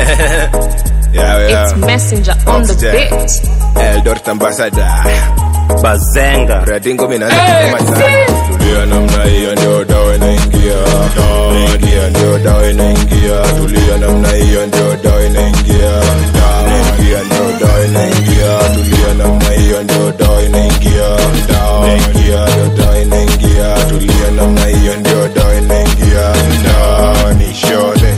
yeah, yeah. It's messenger on the Oxygen. beat. Eldoret ambassador bazenga Radingo mimi naanza kusema sana. Tulia namna hiyo ndio dawa inaingia. Ingia ndio dawa inaingia. Tulia namna hiyo ndio dawa inaingia. Ingia ndio dawa inaingia. Tulia namna hiyo ndio dawa inaingia. Ingia ndio dawa inaingia. Tulia namna hiyo ndio dawa inaingia. Dawa ni shode.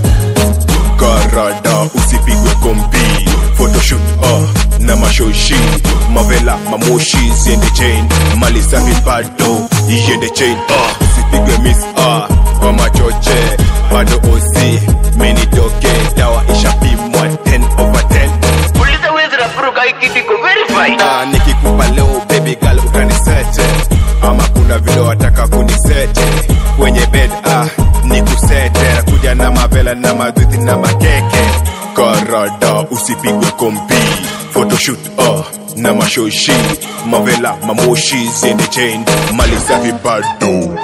Karada usipigwe kombi photoshoot uh, na mashoshi mavela mamoshi ziende chain mali safi bado iende chain uh, usipigwe miss uh, kwa machoche bado osi menitoke dawa ishapimwa 10 over 10 uliza wezi rafuruka hii kitu iko verified Ah, nikikupa leo baby girl utanisete ama kuna vile wataka kunisete kwenye bed ah, nikusete nakuja na mavela na madhiti na makeke karada usipigwe kompi photoshoot ah, na mashoshi mavela mamoshi ziende chain mali safi bado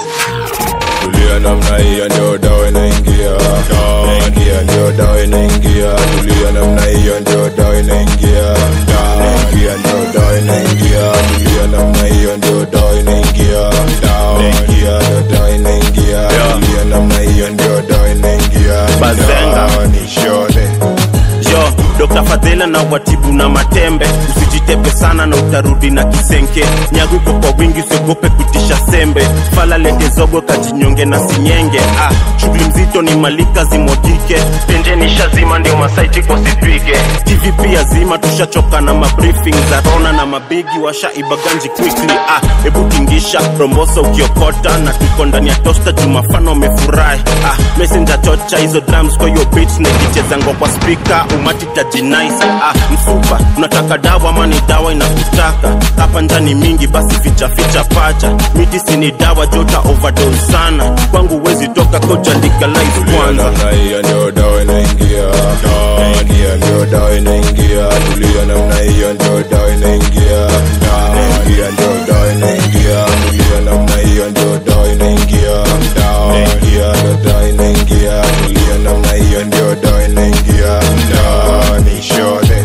tulia namna hiyo ndio dawa inaingia ingia ndio dawa inaingia tulia namna hiyo ndio dawa inaingia ingia ndio dawa inaingia tulia namna hiyo ndio dawa inaingia ingia ndio dawa inaingia tulia namna hiyo ndio dawa inaingia Bazenga. Dawa ni shode yo Dr. Fadhela na watibu na matembe usijitepe sana na utarudi na kisenke nyaguko kwa wingi usiogope kutisha sembe fala lete zogo kajinyonge na sinyenge ah, shughuli mzito ni malika zimwagike penjeni shazima ndio masaiti kosipige tv pia zima tushachoka na mabriefing za rona na mabigi washaibaganji quickly ah, hebu tingisha rombosa ukiokota na tuko ndani ya tosta jumafano amefurahi ah, messenger chocha hizo drums kwa hiyo beats na ikichezangwa kwa speaker umati tajinais ah, msupa unataka dawa ama ni dawa inakutaka hapa njani mingi basi ficha ficha pacha miti sini dawa jota overdose sana kwangu wezi toka koja legalize Tulia kwanza namna hiyo ndio dawa inaingia ingia ndio dawa inaingia tulia namna hiyo ndio dawa inaingia ingia ndio dawa inaingia tulia namna hiyo ndio dawa inaingia ingia ndio dawa inaingia tulia namna hiyo ndio dawa inaingia dawa ni shode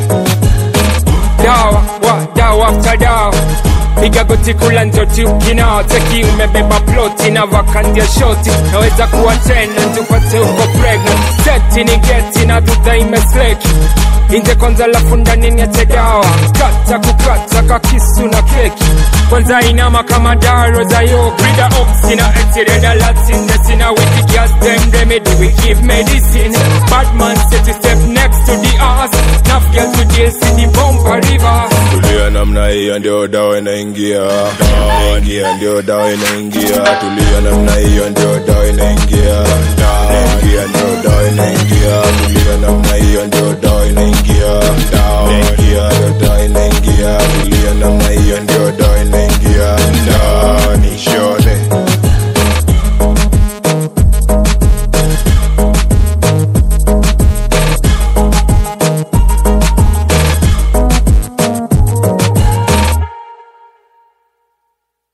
dawa wa dawa after dawa piga goti kula njoti ukina teki umebeba ploti na vakandia shoti naweza kuwa tena tupate uko pregnant seti ni geti na dudha imesleki inje kwanza lafu ndani niache dawa kata kukata kakisu na keki kwanza inama kama daro za yo brida oxi na etireda latine sina wiki gas them remedy we give medicine bad man set to step next to the ass Enough girl today see the bumper river tulia namna hiyo ndio dawa inaingia ingia ndio dawa inaingia tulia namna hiyo ndio dawa inaingia ingia ndio dawa inaingia tulia namna hiyo ndio dawa inaingia